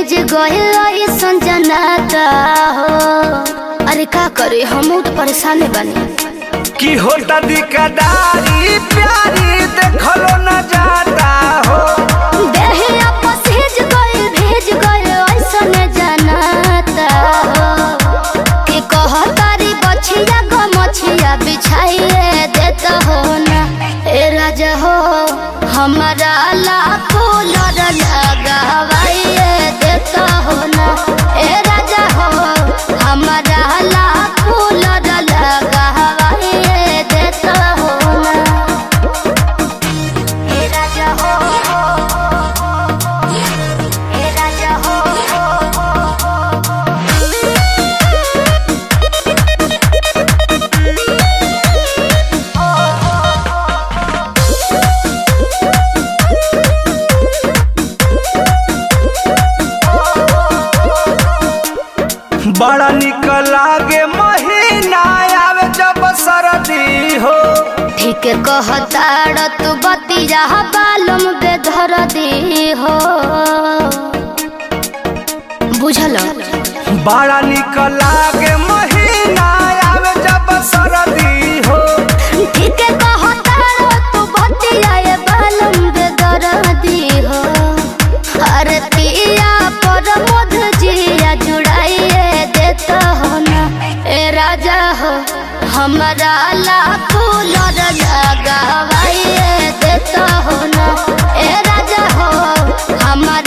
भीज गइल ऐसन जनाता हो अरे का करे हम तो परेशान बानी की होता दिकदारी प्यारी देखलो न जाता हो देहिया पसीज गइल भीज गइल ऐसन जनाता हो कि कहतारी बछिया गो मछिया बिछाइए देता हो ना ए राजा हो हमारा लाखों लड़ लगावाइए देता हो ना ए राजा हो हमारा लाखों लड़ लगावाइए देता हो ना ए राजा हो ए राजा हो बड़ा निक लागे महीना आवे जब सरदी हो ठीक कहताड़ तू बतिया बालम बेधर दी हो बुझल बड़ा निक लागे महीना आवे जब सरदी हो ठीक कहताड़ तू बतिया ये बालम बेधर दी हो अरे पिया पर मध जिया जुड़ाइए देता हो ना ए राजा हो हमारा लाखों लड़ लगावाइए देता हो ना ए राजा हो हमारा